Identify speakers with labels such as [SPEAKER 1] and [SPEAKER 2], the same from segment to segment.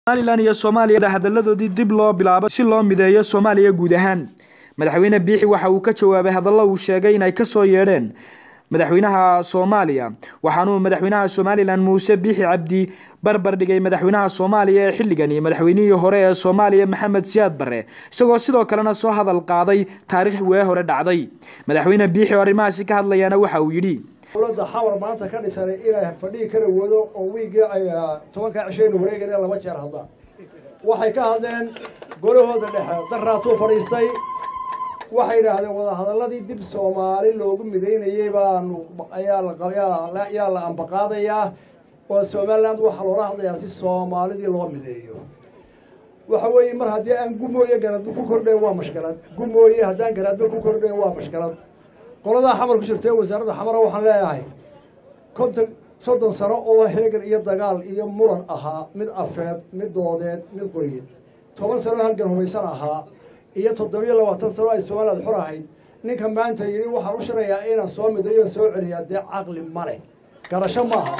[SPEAKER 1] somalilan iyo soomaaliya hadalladoodii dib loo bilaabo si loo mideeyo soomaaliya guud ahaan madaxweyne biixi waxa uu ka jawaabay hadallo uu sheegay inay kasoo yeedheen madaxweynaha soomaaliya waxaanuu madaxweynaha somalilan muuse biixi cabdi barbar dhigay madaxweynaha soomaaliya ee xilligan iyo madaxweynihii hore ee soomaaliya maxamed siyaad barre isagoo sidoo kalena soo hadal qaaday taariikh wee hore dhacday madaxweyne biixi oo arrimahaasi ka hadlayaana waxa uu yidhi
[SPEAKER 2] dowladda xawar maanta ka dhisanay inay fadhigi kara wado oo wiigii ay tobankaa cishaynu wareegana laba jeer hadda waxay ka hadleen golahooda dhexe daraatuu fadhiistay waxay yidhaahdeen wadahadalladii dib soomaali loogu midaynayey baanu ayaa la ambaqaadayaa oo somaliland waxaa loola hadlayaa si soomaalidii loo mideeyo waxa weeye mar haddii aan gumooye garadba ku kordhayn waa mashkalad gumooye haddaan garaadba ku kordhayn waa mashkalad qoladaa xamar ku jirta wasaaradda xamara waxaan leeyahay konton soddon sano oo heegan iyo dagaal iyo muran ahaa mid afeed mid doodeed mid qoryeed toban sano halgan humaysan ahaa iyo toddobiyo labaatan sano ay somaliland xor ahayd ninka maanta yidhi waxaan u shirayaa inaan soo midayo soo celiyaa dee caqli ma leh garasho maaha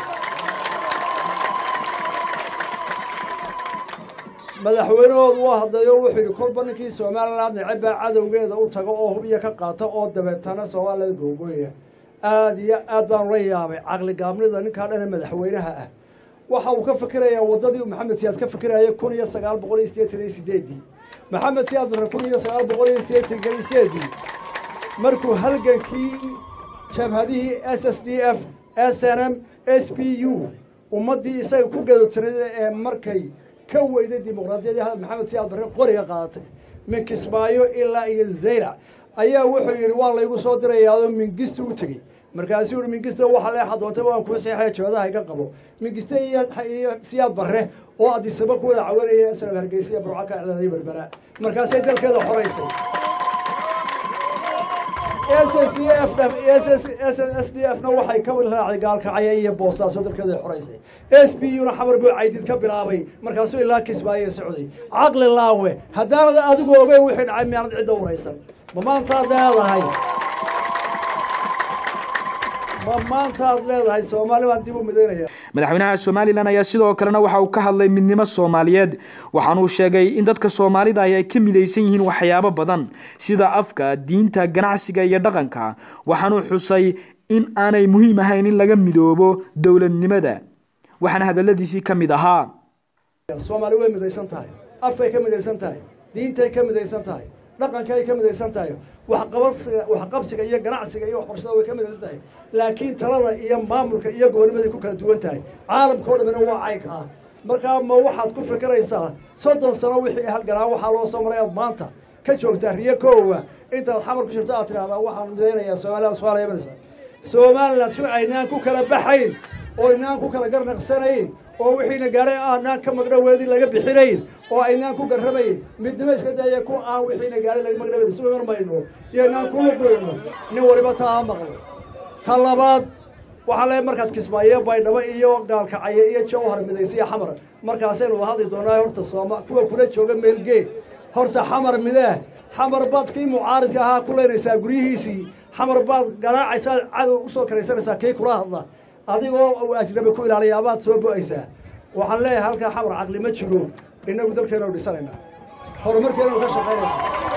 [SPEAKER 2] madaxweynahoodu waa hadlayo wuxuu yidhi kolba ninkii somaliland necebaa cadowgeeda u tago oo hub iyo ka qaata oo dabeetana soomaalida googooya aad iyo aad baan la yaabay caqli gaabnida ninkaa dhane madaxweynaha ah waxa uu ka fikirayaa waddadii maxamed siyaad ka fikirayay kun iyo sagaal boqol iyo sideetan iyo sideedii maxamed siyaad barre kun iyo sagaal boqol iyo sideetan iyo sideedii markuu halgankii jabhadihii s s d f s n m s p u ummaddii isaga ku gadotirada ee markay ka weyday dimuqraadiyadii maxamed siyaad barre qoriga qaadatay min kismaayo ilaa iyo zayrac ayaa wuxuu yidhi waa laygu soo dirayaao mingisto u tegey markaasuu yihi mingisto waxa leexa doontay waan kuu seexaya jabadaha iga qabo mingiste iyo siyaad barre oo adisaba ku wada cawanaya isla hargeysa iyo burco ka iclaaday berbera markaasay dalkeeda xoraysay s d f na waxay ka raacday gaalkacaya iyo boosaaso dalkeeda xoraysay s b u na xamar buu caydid ka bilaabay markaasuu ilaa kismaayo socday caqli laawe haddaanad adigu ogeyn wixii dhacay miyaanad cidda waraysan ma maantaad leedahay ma maantaad leedahay soomaali baan dib u midaynaya
[SPEAKER 1] madaxweynaha somalilan ayaa sidoo kalena waxa uu ka hadlay midnimo soomaaliyeed waxaanuu sheegay in dadka soomaalida ahi ay ka midaysan yihiin waxyaabo badan sida afka diinta ganacsiga iyo dhaqanka waxaanuu xusay in aanay muhiim ahayn in laga midoobo dowladnimada waxaana hadaladiisii ka mid ahaa
[SPEAKER 2] soomaali way midaysan tahay afkay ka midaysan tahay diintay ka midaysan tahay dhaqanka ay ka midaysan tahay waxqabasiga waxqabsiga iyo ganacsiga iyo waxbarashada way ka midaysan tahay laakiin talada iyo maamulka iyo goonimaday ku kala duwan tahay caalamka o dhamina waa caynkaa markaa ma waxaad ku fikiraysaa soddon sano wixii halganaa waxaa loo soo maray aad maanta ka joogtaa riyo koowa intaad xamar ku jirto aad tidhahdaa waxaan midaynayaa somaliland somaaliya imanaysa somaliland si aynaan ku kala baxayn oo aynaan ku kala garnaqsanayn oo wixiina gaaray aanaan ka magdhaweedin laga bixinayn oo aynaan ku garramayn midnimo iska daya ku aan wixiina gaaray laga magdhaweedin isu iman mayno iyo aynaan ku lugoyno nin waliba taa ha maqlo ta labaad waxaa le markaad kismaayo baydhabo iyo gaalkacyo iyo jawhar midaysa iyo xamar markaasaynu wada hadli doonaa horta sooma kuwa kula jooga meelgee horta xamar midee xamar baad kii mucaaridka ahaa ku leynaysaa guryihiisii xamar baad garaacaysaa cadow usoo karaysanaysaa kii kula hadla adigoo uu ajnabi ku ilaaliya abaad soo bo-aysaa waxaan leeyahay halkaa xamar caqli ma jiro innagu dalkeenu dhisanaynaa horumarkeenu ka shaqaynayna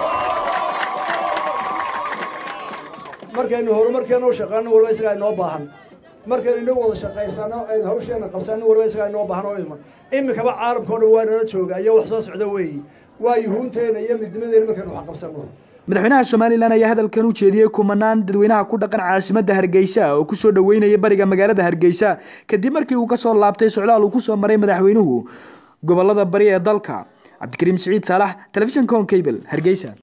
[SPEAKER 2] markaynu horumarkeenu shaqeyno waliba isagaa inoo baahan markaynu inagu wada shaqaysano aynu hawsheena qabsano waliba isagaa inoo baahan oo iman iminkaba caalamka o dhan waa nala jooga iyo wax soo socda weeyi waa yuhuunteena iyo midnimadeena markaynu wax qabsano
[SPEAKER 1] madaxweynaha somalilan ayaa hadalkan u jeediyey kumanaan dadweynaha ku dhaqan caasimadda hargeysa oo kusoo dhoweynaya bariga magaalada hargeysa kadib markii uu kasoo laabtay socdaal uu kusoo maray madaxweynuhu gobolada bari ee dalka cabdikariim siciid saalax telefishinka on cable hargeysa